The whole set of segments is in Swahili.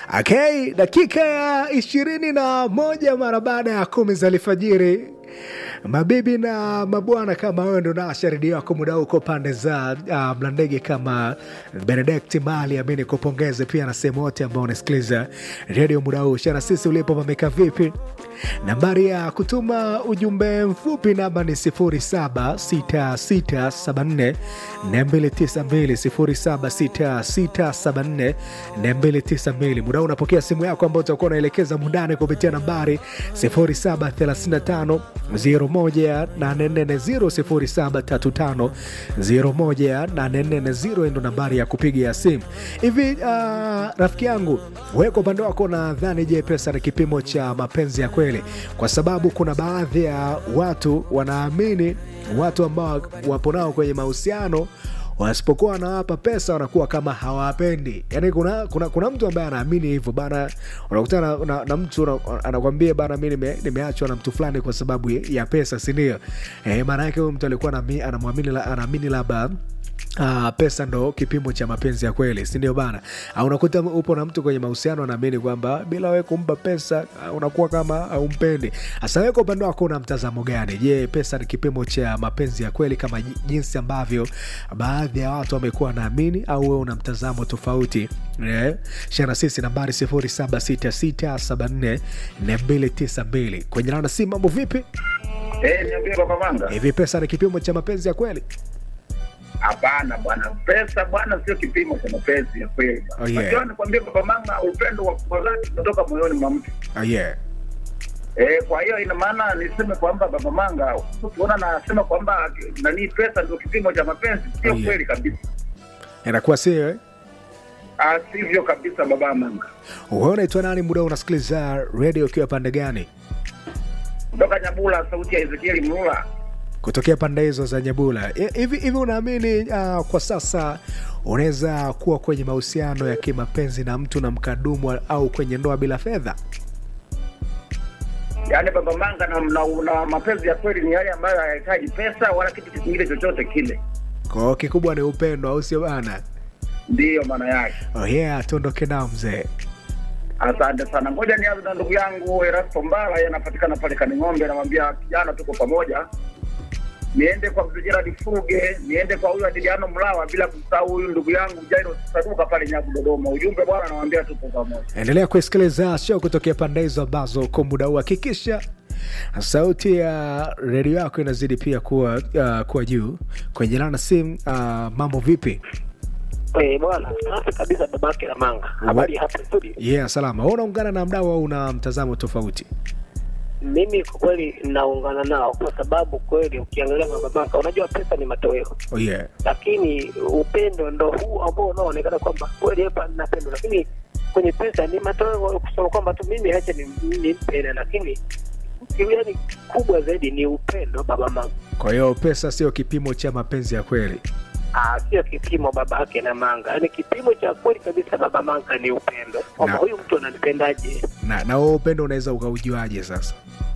Okay, dakika ya ishirini na moja mara baada ya kumi za alfajiri. Mabibi na mabwana, kama wewe ndo nasha redio yako muda huu uko pande za uh, Mlandege kama Benedict Mali, amini kupongeze pia na sehemu wote ambao unasikiliza redio muda huu. Shana sisi ulipo pameka vipi? Nambari ya kutuma ujumbe mfupi namba ni 076674 292 076674 muda huu unapokea simu yako ambao utakuwa unaelekeza mundani kupitia nambari 0735 01840 0735 ndo nambari ya kupiga simu hivi. Uh, rafiki yangu wewe kwa upande wako nadhani, je, pesa ni kipimo cha mapenzi ya kweli? Kwa sababu kuna baadhi ya watu wanaamini watu ambao wapo nao kwenye mahusiano wasipokuwa wanawapa pesa wanakuwa kama hawapendi. Yani kuna, kuna, kuna mtu ambaye anaamini hivyo bana. Unakutana na, na, na mtu anakwambia bana, mi nime, nimeachwa na mtu fulani kwa sababu ya pesa, sindio? E, maana yake huyu mtu alikuwa anaamini labda Uh, pesa ndo kipimo cha mapenzi ya kweli, si ndio bana? Uh, unakuta upo na mtu kwenye mahusiano anaamini kwamba bila wewe kumpa pesa uh, unakuwa kama haumpendi. Hasa wewe kwa upande wako una mtazamo gani? Je, pesa ni kipimo cha mapenzi ya kweli kama jinsi ambavyo baadhi ya watu wamekuwa wanaamini, au wewe una mtazamo tofauti? Yeah. Shana sisi nambari 0766744292 kwenye nana si mambo vipi? Eh, niambie Baba Manga. Hivi pesa ni kipimo cha mapenzi ya kweli? Hapana bwana, pesa bwana sio kipimo cha mapenzi ya kweli. Oh, yeah. Unajua nikwambie Baba Manga, upendo wa kwa dhati unatoka moyoni mwa mtu. Oh, yeah. Eh, kwa hiyo ina maana niseme kwamba Baba Manga, ukiona nasema kwamba nani pesa ndio kipimo cha mapenzi, sio Oh, yeah. kweli kabisa. Inakuwa sio eh? Ah, sivyo kabisa Baba Manga. Wewe unaitwa nani? Muda unasikiliza redio ukiwa pande gani? Kutoka Nyabula, sauti ya Ezekieli Mlula. Kutokea pande hizo za Nyabula. I- Hivi hivi unaamini uh, kwa sasa unaweza kuwa kwenye mahusiano ya kimapenzi na mtu na mkadumu au kwenye ndoa bila fedha? Yaani Baba Manga na, na, na mapenzi ya kweli ni yale ambayo hayahitaji pesa wala kitu kingine chochote kile. Kwa hiyo kikubwa ni upendo, au sio bana? Ndiyo maana yake. Oh yeah, tuondoke nao mzee. Asante sana. Ngoja nianze na ndugu yangu Erasto Mbala, yeye anapatikana pale Kaning'ombe. Namwambia kijana, tuko pamoja. Niende kwa mzee Gerard Fuge, niende kwa huyu Adiliano Mlawa, bila kusahau huyu ndugu yangu Jairo Saduka pale Nyabu Dodoma. Ujumbe bwana, namwambia tuko pamoja. Endelea kusikiliza show kutokea pande hizo ambazo kwa muda huu hakikisha sauti ya redio yako inazidi pia kuwa, uh, kuwa juu kwenye lana simu. Uh, mambo vipi? Eh, bwana safi kabisa babake na manga habari hapa studio Yeah, salama. Wewe unaungana na mdau au una mtazamo tofauti? mimi kwa kweli naungana nao kwa sababu kweli ukiangalia babaka unajua pesa ni matoweo Oh yeah. lakini upendo ndo huu ambao unaoonekana kwamba kweli hapa napendo lakini kwenye pesa ni matoweo kusema kwamba tu mimi hacha nimpende lakini yani kubwa zaidi ni upendo baba manga Kwa hiyo pesa sio kipimo cha mapenzi ya kweli. Ah, sio kipimo babake na manga yaani kipimo cha kweli kabisa baba manga ni upendo kwamba Na- huyu mtu ananipendaje Na na wewe upendo unaweza ukaujuaje sasa?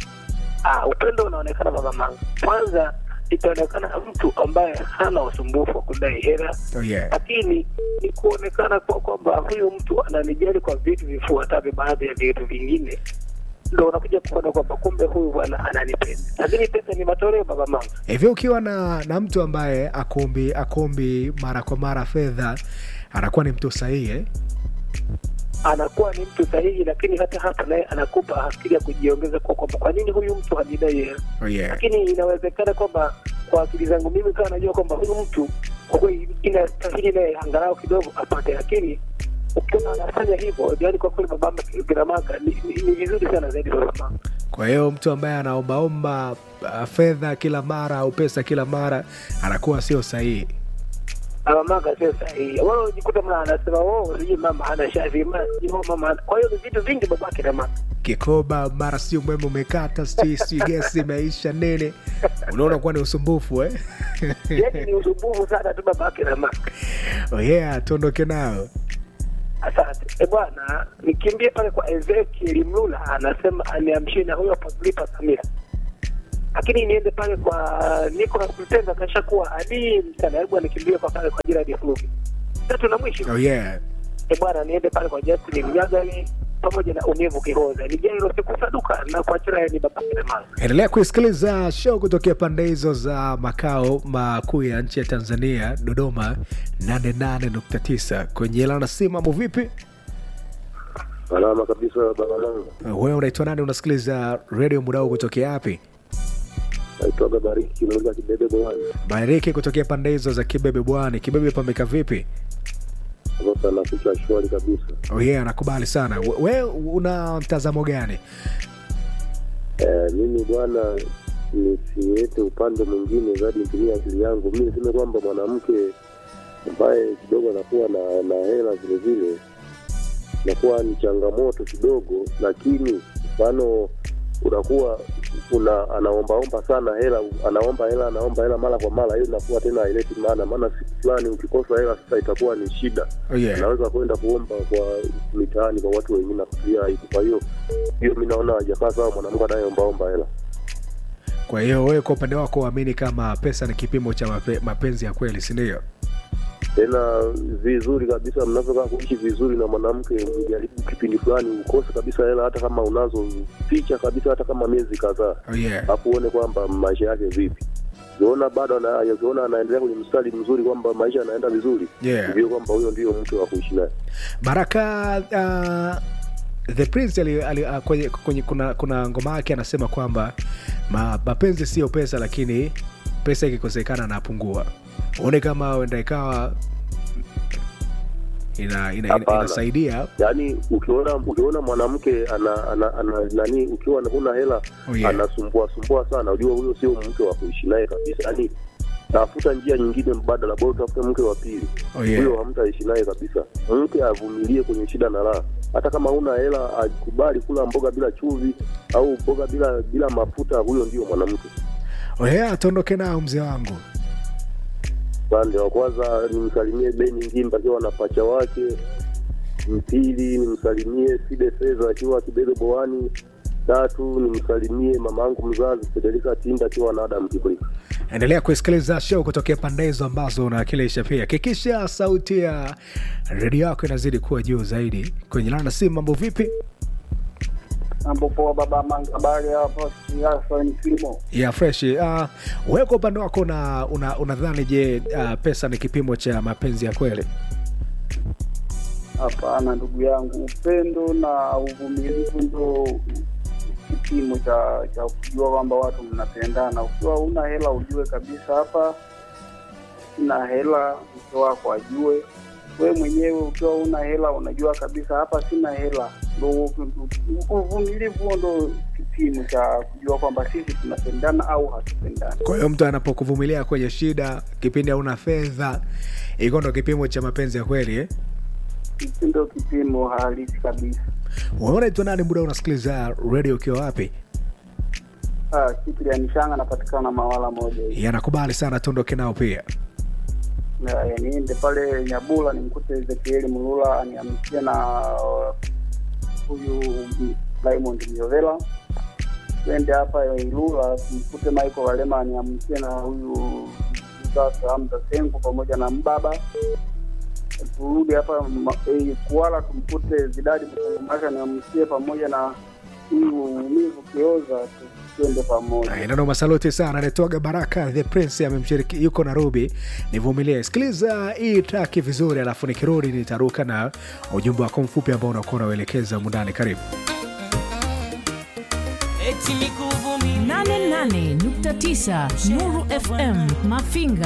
Ah, upendo unaonekana baba manga. Kwanza itaonekana mtu ambaye hana usumbufu wa kudai hela, Oh yeah. lakini ni kuonekana kwa kwamba huyu mtu ananijali kwa vitu vifuatavyo, baadhi ya vitu vingine ndo unakuja kuona kwamba kumbe huyu bwana ananipenda, lakini pesa ni matoleo baba manga. Hivyo ukiwa na na mtu ambaye akombi akombi mara kwa mara fedha anakuwa ni mtu sahihi eh? Anakuwa ni mtu sahihi, lakini hata hapa naye anakupa akili ya kujiongeza kwa kwamba kwa nini huyu mtu hanidai hela Oh yeah. lakini inawezekana kwamba kwa akili zangu mimi kawa najua kwamba huyu mtu kwa kweli inastahili naye angalau kidogo apate, lakini ukiona anafanya hivyo, yani kwa kweli babama Giramanga ni, ni, ni vizuri sana zaidi babama. Kwa hiyo mtu ambaye anaombaomba uh, fedha kila mara au pesa kila mara anakuwa sio sahihi. Babamanga sio sahihi. Wao jikuta mna anasema wao sijui mama hana shavi ma sijui mama hana. Kwa hiyo ni vitu vingi babake Giramanga. Kikoba mara sio umeme umekata, sijui sijui gesi imeisha nene, unaona kuwa ni usumbufu eh? Yani ni usumbufu sana tu babake Giramanga. oh yeah, tuondoke nao. Asante e bwana, nikimbie pale kwa Ezekiel Mlula, anasema aniamshie na huyo Paglipa Samira, lakini niende pale kwa Nicolas Mtenga, kashakuwa adimu sana. Hebu anikimbie kwa pale kwa Gerard Flugi. Tatu na mwisho Oh yeah. e bwana, niende pale kwa Justin Mnyagani pamoja na Unyevu Kihoza, ni Jairo siku saduka na kuachana ni baba Kilemani. endelea kuisikiliza show kutokea pande hizo za makao makuu ya nchi ya tanzania dodoma 88.9 kwenye lana si mambo vipi Salama kabisa babanangu, wewe unaitwa nani unasikiliza redio muda huu kutokea wapi naitwaga Bariki Kinauza Kibebe Bwani. bariki kutokea pande hizo za kibebe bwani kibebe pameka vipi Sasa naficha shwari kabisa. oh yeah, nakubali sana We- we una mtazamo gani Eh, mimi bwana nisiwete upande mwingine zaidi nitumie akili yangu. Mimi niseme kwamba mwanamke ambaye kidogo anakuwa na, na hela vile vile inakuwa ni changamoto kidogo, lakini mfano unakuwa una anaombaomba sana hela, anaomba hela, anaomba hela mara kwa mara, hiyo inakuwa tena haileti maana, maana siku fulani ukikosa hela sasa itakuwa ni shida. oh yeah. anaweza kwenda kuomba kwa mitaani kwa watu wengine na kufikiria aibu. Kwa hiyo hiyo mi naona hajakaa sawa mwanamke anayeombaomba hela. kwa hiyo wewe kwa upande wako uamini kama pesa ni kipimo cha mape, mapenzi ya kweli sindio Tena vizuri kabisa, mnavyokaa kuishi vizuri na mwanamke, mjaribu kipindi fulani ukose kabisa hela, hata kama unazo picha kabisa, hata kama miezi kadhaa, oh yeah. alafu uone kwamba maisha yake vipi. Ukiona bado ana- ukiona anaendelea kwenye mstari mzuri kwamba maisha yanaenda vizuri, Yeah. ujue kwamba huyo ndio mtu wa kuishi naye. baraka uh, the prince ali, ali, uh, kwenye, kwenye, kuna, kuna ngoma yake anasema kwamba ma, mapenzi sio pesa lakini pesa ikikosekana anapungua uone kama uenda ikawa ina, ina, ina, Hapana. inasaidia yaani ukiona ukiona mwanamke ana, ana, ana nani ukiwa huna hela Oh, yeah. anasumbua sumbua sana ujua huyo sio mke wa kuishi naye kabisa yaani tafuta njia nyingine mbadala bora utafute mke wa pili Oh, yeah. huyo hamtaishi naye kabisa mke avumilie kwenye shida na raha hata kama huna hela akubali kula mboga bila chumvi au mboga bila bila mafuta huyo ndio mwanamke oya atuondoke nao mzee wangu upande wa kwanza nimsalimie beni ngimba akiwa na pacha wake mpili nimsalimie side fedha akiwa kibebe boani tatu nimsalimie mama yangu mzazi federika tinda akiwa na adam kibrika endelea kuisikiliza show kutokea pande hizo ambazo unawakilisha pia hakikisha sauti ya redio yako inazidi kuwa juu zaidi kwenye lana si mambo vipi Mambo poa baba Manga, habari hapa siasa ni kilimo. ya fresh uh, wewe kwa upande wako una, una, unadhani je uh, pesa ni kipimo cha mapenzi ya kweli Hapana ndugu yangu, upendo na uvumilivu ndo kipimo cha cha kujua kwamba watu mnapendana. Ukiwa una hela ujue kabisa hapa sina hela, mke wako ajue. We mwenyewe ukiwa una hela unajua kabisa hapa sina hela. Ndo uvumilivu huo ndo kipimo cha kujua kwamba sisi tunapendana au hatupendani. kwa hiyo mtu anapokuvumilia kwenye shida kipindi hauna fedha iko ndo kipimo cha mapenzi ya kweli eh? Hiki ndo kipimo halisi kabisa. unaona itwa nani muda unasikiliza radio ukiwa wapi Ah, kitu ya nishanga napatikana mawala moja hivi. yanakubali sana tuondoke nao pia Na, niende pale Nyabula nimkute Ezekieli Mulula aniamkie na uh, huyu Diamond Miovela. Twende hapa Ilula tumkute Michael Walema aniamkie na huyu Mzasa Hamza Sengu pamoja na Mbaba. Turudi hapa ma- eh, Kuala tumkute Zidadi Mkongomasha niamkie pamoja na huyu Umivu Kioza tu- twende pamoja. inano masaluti sana anatoaga baraka the prince amemshiriki yuko nairobi nivumilie sikiliza hii traki vizuri alafu nikirudi nitaruka na ujumbe wako mfupi ambao unakuwa unauelekeza mundani karibu eti nikuvumilie 88.9 Nuru FM Mafinga